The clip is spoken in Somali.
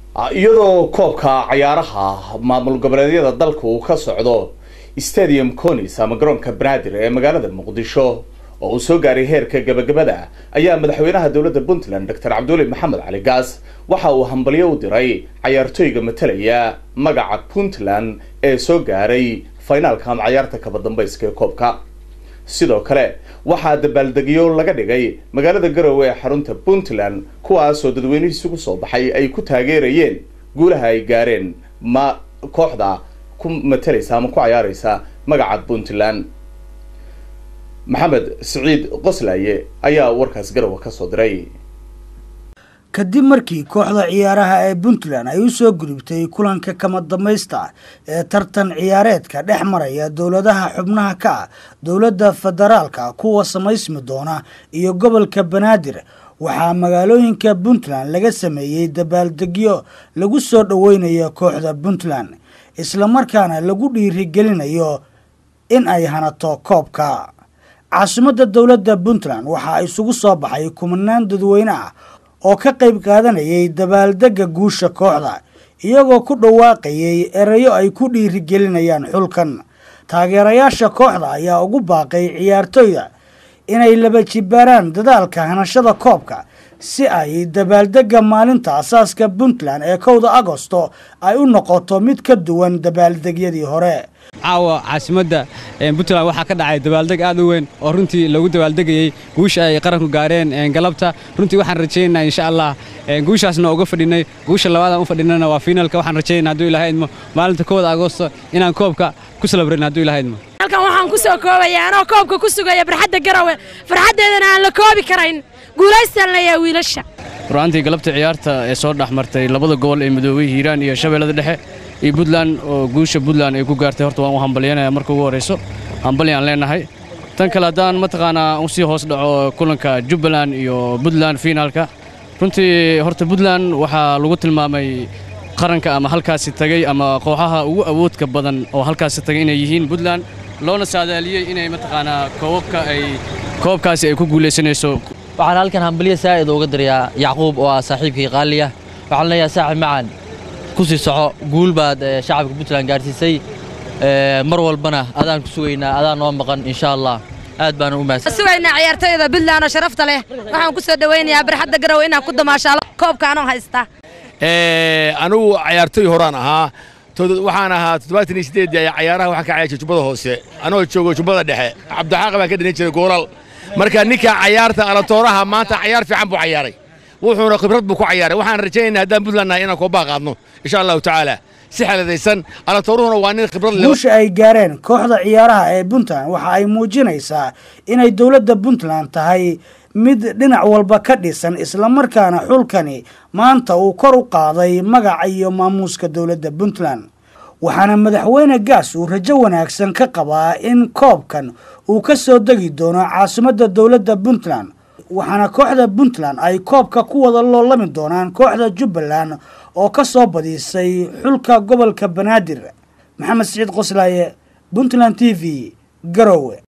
iyadoo koobka cayaaraha maamul goboleedyada dalka uu ka socdo stadium conis ama garoonka banaadir ee magaalada muqdisho oo uu soo gaaray heerka gabagabada ayaa madaxweynaha dowladda puntland doctor cabduuli maxamed cali gaas waxa uu hambalyo u diray cayaartooyga matalaya magaca puntland ee soo gaaray finaalka ama cayaarta kaba dambayska ee koobka sidoo kale waxaa dabaaldegyo laga dhigay magaalada garowe ee xarunta puntland kuwaasoo dadweynihiisugu soo baxay ay ku taageerayeen guulaha ay gaareen ma kooxda ku matalaysa ama ku cayaaraysa magaca puntland maxamed siciid qoslaaye ayaa warkaas garowe kasoo diray kadib markii kooxda ciyaaraha ee puntland ay u soo gudubtay kulanka kama dambaysta ee tartan ciyaareedka dhex maraya dowladaha xubnaha ka ah dowladda federaalka kuwa samaysmi doona iyo gobolka banaadir waxaa magaalooyinka puntland laga sameeyey dabaaldegyo lagu soo dhoweynayo kooxda puntland islamarkaana lagu dhiirigelinayo in ay hanato koobka caasimadda dowladda puntland waxaa isugu soo baxay kumanaan dadweyne ah oo ka qayb qaadanayay dabaaldegga guusha kooxda iyagoo ku dhawaaqayay erayo ay ku dhiirigelinayaan xulkan taageerayaasha kooxda ayaa ugu baaqay ciyaartooyda inay laba jibaaraan dadaalka hanashada koobka si ay dabaaldegga maalinta asaaska puntland ee kowda agosto ay u noqoto mid ka duwan dabaaldegyadii hore caawa caasimadda puntland waxaa ka dhacay dabaaldeg aad u weyn oo runtii lagu dabaaldegayey guusha ay qaranku gaareen galabta runtii waxaan rajaynaynaa insha allah guushaasna uga fadhinay guusha labaadaan u fadhinana waa fiinalka waxaan rajaynaa hadduu ilaha idmo maalinta kowda agoosto inaan koobka ku salabrayn hadduu ilaha idmo halkan waxaan ku soo koobaya anoo koobka ku sugaya barxadda garawe farxaddeedana aan la koobi karayn guulaystaan leeyaha wiilasha ru'aantii galabta ciyaarta ee soo dhex martay labada gobol ee midoobey hiiraan iyo shabeellada dhexe iyo puntland oo guusha puntland ay ku gaartay horta waan u hambalyanaya marka ugu horrayso hambalyaan leenahay tan kale haddaan mataqaanaa u sii hoos dhaco kulanka jubbaland iyo puntland fiinaalka runtii horta puntland waxaa lagu tilmaamay qaranka ama halkaasi tagay ama kooxaha ugu awoodka badan oo halkaasi tagay inay yihiin puntland loona saadaaliyey inay mataqaanaa koobabka ay koobkaasi ay ku guulaysanayso waxaan halkan hambalyo saa'id uga dirayaa yacquub oo ah saaxiibkii qaaliya waxaan leeyahay saaxib macaan ku sii soco guul baad shacabka puntland gaarsiisay mar walbana adaan ku sugaynaa adaan noo maqan insha allah aad baan u mahadsan sugaynaa ciyaartooyda puntland oo sharafta leh waxaan ku soo dhawaynayaa barxadda garowe inaan ku damaashaalo koobka anoo haysta anigu cayaartooy horaan ahaa waxaan ahaa toddobaatan iyo sideed cayaaraha waxaan ka cayaarshay jubbada hoose anoo joogo jubbada dhexe cabdixaaq baan ka dhalin jiray goolal marka ninka cayaarta alatooraha maanta cayaar fiican buu cayaaray wuxuuna khibrad buu ku cayaaray waxaan rajaynaynaa haddaan puntland nahay inaan koobaa qaadno insha allahu tacaala si xeladaysan alatooruhuna waa nin khibrad leh guusha ay gaareen kooxda ciyaaraha ee puntland waxa ay muujinaysaa inay dowladda puntland tahay mid dhinac walba ka dhisan islamarkaana xulkani maanta uu kor u qaaday magaca iyo maamuuska dowladda puntland waxaana madaxweyne gaas uu rajo wanaagsan ka qabaa in koobkan uu ka soo degi doono caasimadda dowladda puntland waxaana kooxda puntland ay koobka ku wada loolami doonaan kooxda jubbaland oo ka soo badisay xulka gobolka banaadir maxamed siciid qoslaaye puntland t v garowe